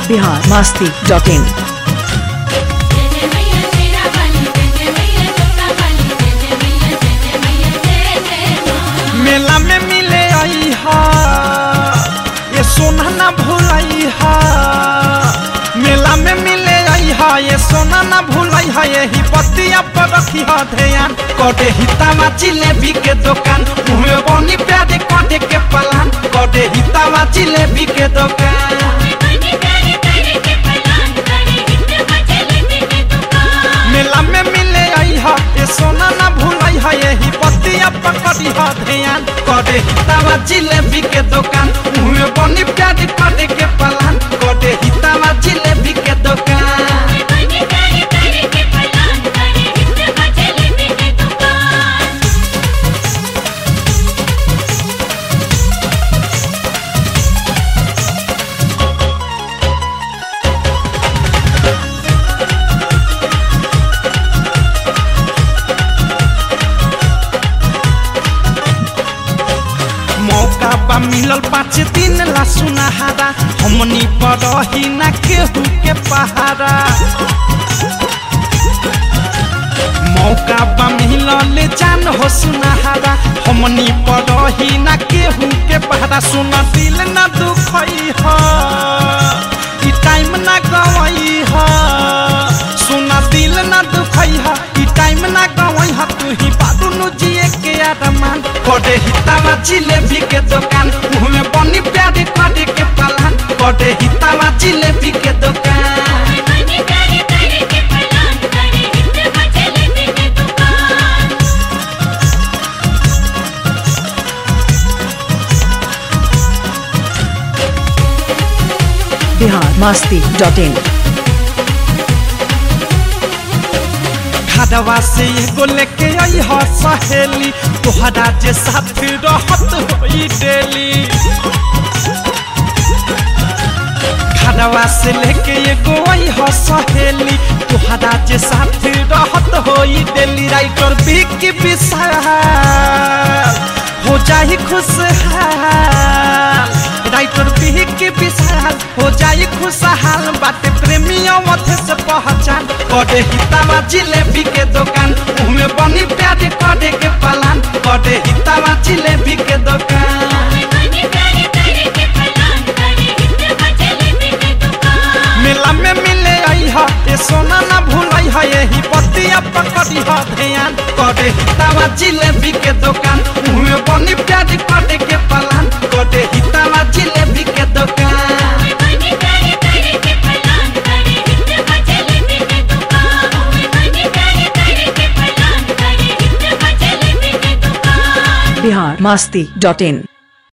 Bihar Masti dot in जय जय मैया तेरा वाली जय जय मैया जोता वाली जय जय मैया जय जय मैया जय जय माँ मेला में मिले आई हा ये सोना ना भूलाई हा मेला में मिले आई हा ये सोना ना भूलाई हा यही बतिया पर रखी हा ध्यान कटे हितावा जिलेबी के दुकान मुँह में बनी प्यारे कटे के पलान कटे हितावा जिलेबी के दुकान बनी प्यारे प्यारे के पलान करे हिट मचले के दुकान मेला में मिले आई हा ये सोना ना भूलाई हा यही बतिया पकड़ी हा ध्यान कटे हितावा जिलेबी के दुकान मुँह में बनी प्यारी कटे के पलान कटे हितावा जिलेबी के दुकान बनी प्यारे प्यारे के पलान करे हिट मचले के दुकान मौका बा मिलल पाँच दिन ला सुनहारा हमनी बरही ना केहू के पहारा मौका बा मिलल जान हो सुनहारा हमनी बरही ना केहू के पहारा सुन दिल ना दुखई ह ई टाइम ना गवई ह सुन दिल ना दुखई ह ई टाइम ना गवई ह तू ही बादू नु जिए के आरमान कटे हितावा जिलेबी के दुकान मुँह में बनी प्यारी कटे के पलान कटे हितावा जिलेबी के दुकान बनी प्यारे प्यारे के पलान करे हिट मचले के दुकान बिहार मस्ती डॉट इन खड़वा से एगो लेके आई ह सहेली तोहरा जे साथ रहत होई डेली खड़वा से लेके एगो आई ह सहेली तोहरा जे साथ रहत होई डेली राइटर बिक विशाल हो जाई खुशहाल राइटर बिक विशाल हो जाई खुशहाल बाटे प्रेमियों मथे से पहचान कटे हितावा जिलेबी के दुकान मुँह में बनी प्यारे कटे के पलान कटे हितावा जिलेबी के दुकान बनी प्यारे प्यारे के पलान करे हिट मचले के दुकान मेला में मिले आई हा ये सोना ना भूलाई हा यही बतिया पकड़ी हा ध्यान कटे हितावा जिलेबी के दुकान मुँह में बनी प्यारी कटे के पलान कटे हितावा जिलेबी के दुकान बनी प्यारे प्यारे के पलान करे हिट मचले के दुकान बनी प्यारे प्यारे के पलान करे हिट मचले के दुकान बिहार मस्ती डॉट इन